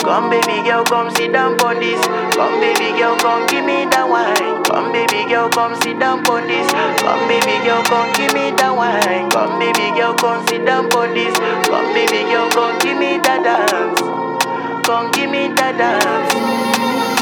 Come baby girl, come sit down on this. Come baby girl, come give me that wine. Come baby girl, come sit down on this. Come baby girl, come give me that wine. Come baby girl, come sit down on this. Come baby girl, come give me that dance. Come give me that dance.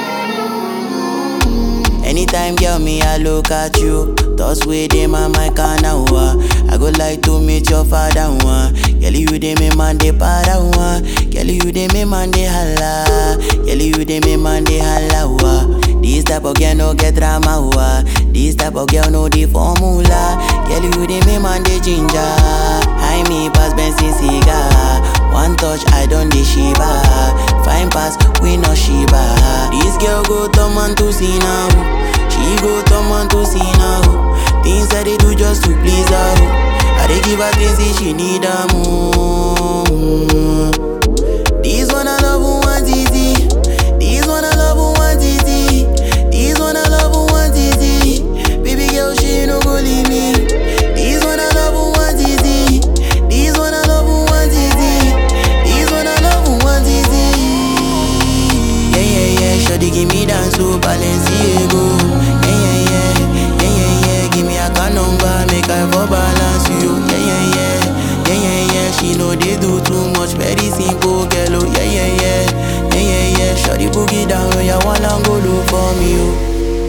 Anytime, girl, me, I look at you. Thoughts with them on my corner, wa. I go like to meet your father, one. Girl, you dey me man, they para, one. Girl, you dey me man, they holla. Girl, you dey me man, they holla, wa. This type of girl no get drama, wa. This type of girl no the formula. Girl, you dey me man, they ginger. High me pass Benson cigar. One touch, I don't dey shiba. Fine pass, we no shiba. This girl go turn man to see now. She go turn man to see now. Things that they do just to please her. I dey give her things if she need her more. This one I love who want easy. This one I love who want easy. This one I love who want easy. Baby girl, she no go leave me. This one I love who want easy. This one I love who want easy. This one I love who want easy. Yeah yeah yeah, shawty give me dance to Balenciaga. Yeah yeah yeah, yeah yeah yeah, give me a car number, make I for balance you. Yeah yeah yeah, yeah yeah yeah, she know they do too much, very simple girl. Oh yeah yeah yeah, yeah yeah yeah, shawty boogie down, oh yeah, one and go look for me. Oh.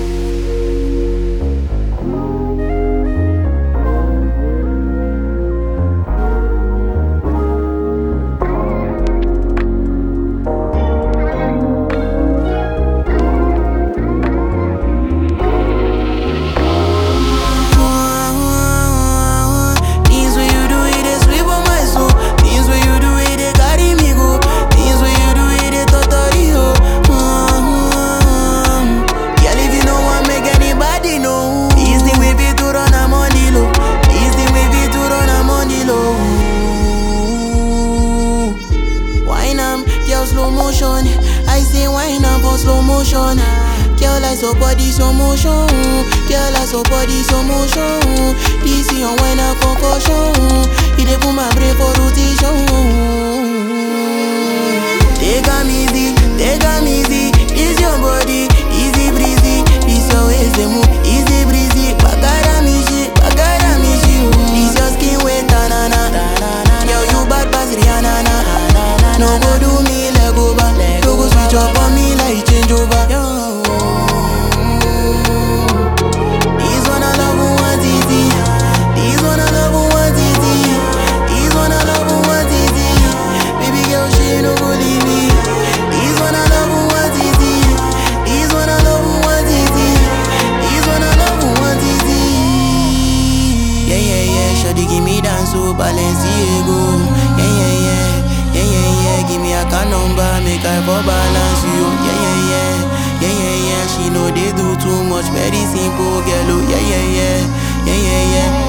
Things when you do it, they sweep on my soul. Things when you do it, they carry me go. Things when you do it, they totally ho. Mm-hmm. Girl, if you know want make anybody know. This thing we be to run a money low. This thing we be to run a money low. Wine am, girl slow motion. I say wine am for slow motion. Girl, I so body slow motion. Girl, I so body slow motion. This is your wine a concussion. It dey put my brain for rotation. Take am easy, take am easy. This your body, easy breezy. This your waist dey move, easy breezy. Bagara me shit, bagara me shit. This your skin wet tanana. Girl, you bad pass Rihanna. na. No go do me leg over, no go switch up on me like change over. This one I love who want easy. This one I love who want easy. This one I love who want easy. Baby girl, she no go leave me. This one I love who want easy. This one I love who want easy. This one I love who want easy. Yeah yeah yeah, shawty give me dance to Balenciaga. Yeah yeah yeah, yeah yeah yeah, give me a car number, make I for balance you. Yeah yeah yeah, yeah yeah yeah, she know they do too much, very simple girl. Oh yeah yeah yeah, yeah yeah yeah.